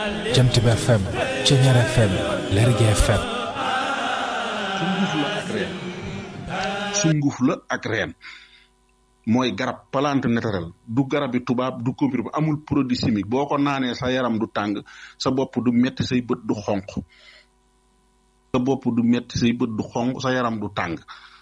Jant bi FM Ceñeer FM Lergui FM sunguf la ak reen sunguf la ak reen mooy garab plante naturelle du garab yi tubaab du comprimé amul produit chimique boo ko naanee sa yaram du tàng sa bopp du metti say bët du xonq sa bopp du metti say bët du xonq sa yaram du tàng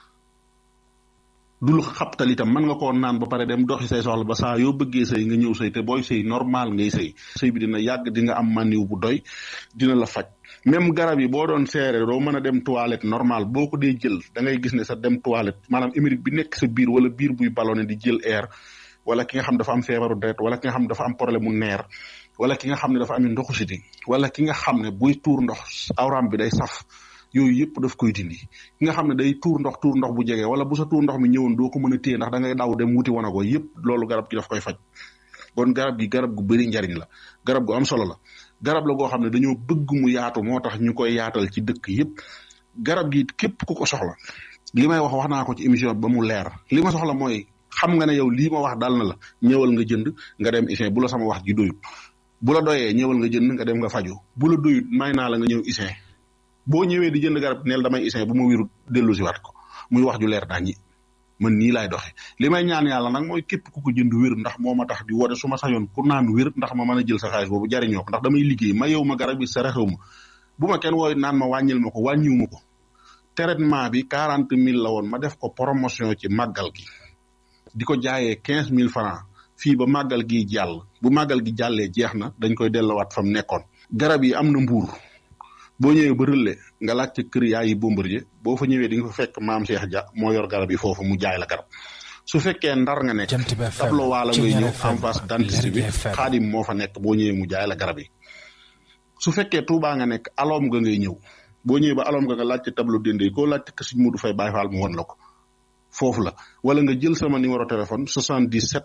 dul xabtal itam mën nga koo naan ba pare dem doxi say soxla ba saa yoo bëggee sëy nga ñëw sëy te booy sëy normal ngay sëy sëy bi dina yàgg di nga am maniw bu doy dina la faj même garab yi boo doon seere doo mën a dem toilette normal boo ko dee jël da ngay gis ne sa dem toilette maanaam émérite bi nekk sa biir wala biir buy ballonné di jël air wala ki nga xam dafa am feebaru deret wala ki nga xam dafa am problème mu neer wala ki nga xam ne dafa am ndoxu siti wala ki nga xam ne buy tuur ndox awram bi day saf yooyu yëpp daf koy dindi ki nga xam ne day tuur ndox tuur ndox bu jege wala bu sa tuur ndox mi ñëwoon doo ko mën a téye ndax da ngay daw dem wuti wana ko yëpp loolu garab gi daf koy faj kon garab gi garab gu bëri njariñ la garab gu am solo la garab la goo xam ne dañoo bëgg mu yaatu moo tax ñu koy yaatal ci dëkk yëpp garab gi képp ku ko soxla li may wax wax naa ko ci émission ba mu leer li ma soxla mooy xam nga ne yow lii ma wax dal na la ñëwal nga jënd nga dem isin bu la sama wax ji doyut bu la doyee ñëwal nga jënd nga dem nga faju bu la doyut may naa la nga ñëw isin boo ñëwee di jënd garab neel damay isin bu ma wérut dellu si waat ko muy wax ju leer daañi man nii laay doxe li may ñaan yàlla nag mooy képp ku ko jënd wér ndax moo ma tax di woote su ma sañoon ku naan wér ndax ma mën a jël sa xaalis boobu jariñoo ko ndax damay liggéey ma yow ma garab bi sa rexew ma bu ma kenn wooy naan ma wàññil ma ko wàññiw ma ko traitement bi quarante mille la woon ma def ko promotion ci màggal gi di ko jaayee quinze mille francs fii ba màggal gi jàll bu màggal gi jàllee jeex na dañ koy dellowaat fa mu nekkoon garab yi am na mbuur boo ñëwee ba rëlle nga laaj ci kër yaay yi Bombardier boo fa ñëwee di nga fa fekk maam Cheikh Dia moo yor garab yi foofu mu jaay la garab su fekkee ndar nga nekk Jant bi FM tableau waala ngay ñëw Ceñeer FM en face dentiste bi Lergui FM xaadim moo fa nekk boo ñëwee mu jaay la garab yi su fekkee Touba nga nekk aloom nga ngay ñëw boo ñëwee ba aloom nga nga laaj ci tableau dende koo laaj ci kër Sëñ Mudu Fay Baay Faal mu won la ko foofu la wala nga jël sama numéro téléphone 77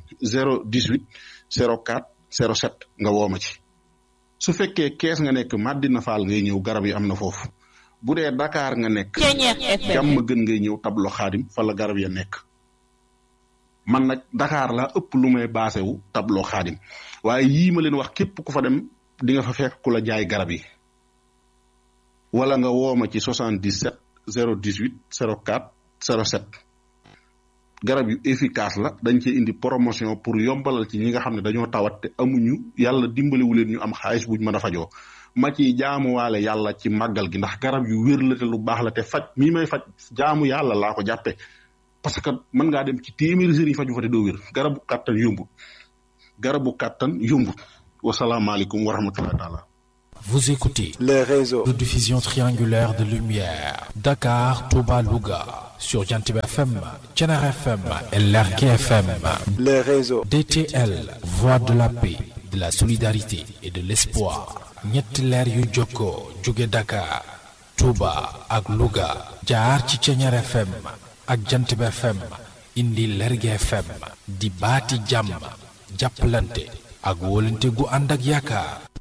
018 04 07 nga woo ma ci su fekkee kees nga nekk Madina Fall ngay ñëw garab yi am na foofu bu dee Dakar nga nekk Ceñeer FM jàmm gën ngay ñëw tablo xaadim fa la garab ya nekk man nag Dakar laa ëpp lu may baase wu tablo xaadim waaye yii ma leen wax képp ku fa dem di nga fa fekk ku la jaay garab yi wala nga woo ma ci 77 018 04 07 garab yu efficace la dañ cee indi promotion pour yombalal ci ñi nga xam ne dañoo tawat te amuñu yàlla dimbaliwu leen ñu am xaalis buñ mën a fajoo ma ci jaamuwaale yàlla ci màggal gi ndax garab yu wér la te lu baax la te faj mii may faj jaamu yàlla laa ko jàppe parce que mën ngaa dem ci téeméeri sëriñ faju fa te doo wér garabu kàttan yombut garabu kàttan yombut wasalaamaaleykum wa rahmatullahi taala Vous écoutez les réseaux, de diffusion triangulaire de lumière Dakar, Touba, Louga sur Jant bi FM Ceñeer FM et Lergui FM les réseaux, DTL, voix de la paix, de la solidarité et de l'espoir. ñetti leer yu jokkoo jóge Dakar, Touba ak Louga jaar ci Ceñeer FM ak Jant bi FM indi Lergui FM di baati jàmm jàppalante ak wóolante gu ànd ak yaakaar